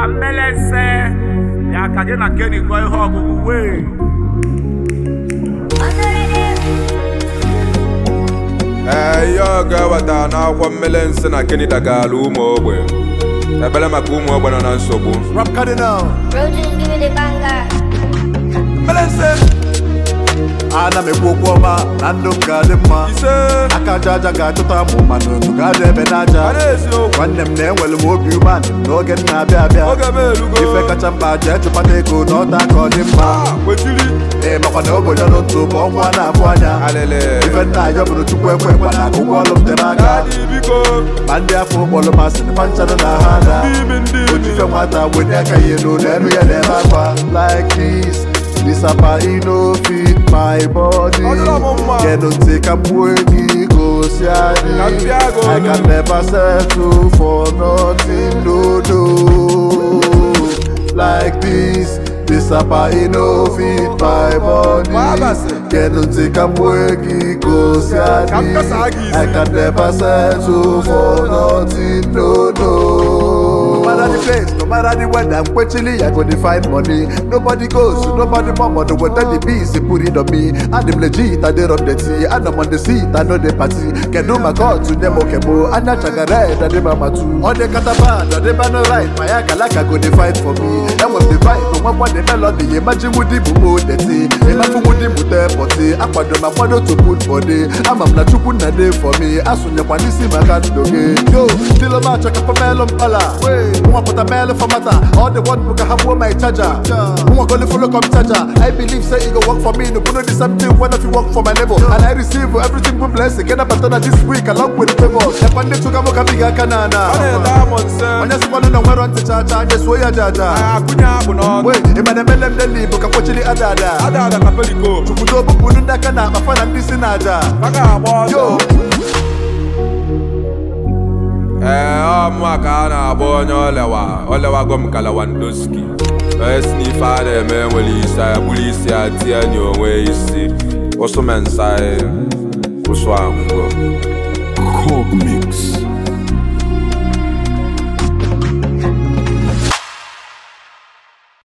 ka mmelese ya ka gị na Kenny gụọ ihe ọgụgụ wee ee ihe ọ ga-eweta n'akwụkwọ mmele nsị na Kenny dagala ụmụ ogbe ebere maka ụmụ ogbe nọ na nsogbu Rap Cardinal Roaches give me the banger. mmele nsị ana m ekwu okwu ọma na ndụ m ga-adị mma ise aka aja aja ga-achọta mụ mana unu ga-adị ebe n'aja a na-eziokwu nwanne m na-enwere m obi umeanị n'oge m na-abịa abịa oge m elugo ife kacha mkpa jee chụpata ego na ọta ka ọ dị mma Ah, kwechiri ee makwa na obodo nọ ntụ bụ ọnwa na-abụ anya alịlị ife nna ayọ bụrụ chukwu ekwe ekwe na ụgwọ ọlụ m tere aka dadị biko ma ndị afọ ụkpọrọ masị na panchanụ na ha ada ime ndị ojife nwata wenye aka ihe n'ụlọ elu ya na-eme akwa like this disapa ino fit my body Ọ dịrọ m mma. kedụ ntị ka mgbuo gị gosi Ka m anyị bịa gị I olu. can never settle for nothing no no like this disapa ino fit my body Gbabasị. kedụ ntị ka mgbuo gị gosi Ka m kasa anyị gị isi. I can never settle for nothing no no. No matter the place, no matter the weather, I'm quenchily, I go to find money. Nobody goes, nobody mama, the weather the bees, they put it on me. And I'm legit, I did on the tea, and I'm on the seat, I know the party. Can do my god to them, okay, mo, and I check a red, and they mama too. On the catapan, on the banner right, my akalaka go to fight for me. And when the vibe, when one the melody, imagine with the boo, the tea. Imagine with the mute, potty, I put my father to put body. I'm a chukwu na dey for me. Asụnye kwa n'isi maka ndụ gị. Yo, still ma check up melon pala. Nwa pụta melon for matter. All the one bụ ka ha gbuo my charger. Nwa goli follow come charger. I believe say e go work for me. No know the same thing when if you work for my neighbor. And I receive everything with blessing. Get up na this week along with the favors. Ekwa ndị chụka mụ ka biga aka na ana. ọ na-ede amụ nse Onye sikwanụ na nwere ntị chacha, anyị suo ya jaja. akụnye akpụ n'ọnụ Wee, ịma na emele m deli bụ ka kpochiri ada ada. ada ada ka peliko Kwudo bupụrụ ndị aka na akpa na ndị si na aja. a ga-agba ọsọ Yo, ee ọmụa ka a na-agba onye olewa olewago m ka Lewandowski onye si n'ife a na-eme nwere isi ya bụrụ isi ya tie n'onwe isi ụsụ mensa ụsụ ahụgo Cog Mix.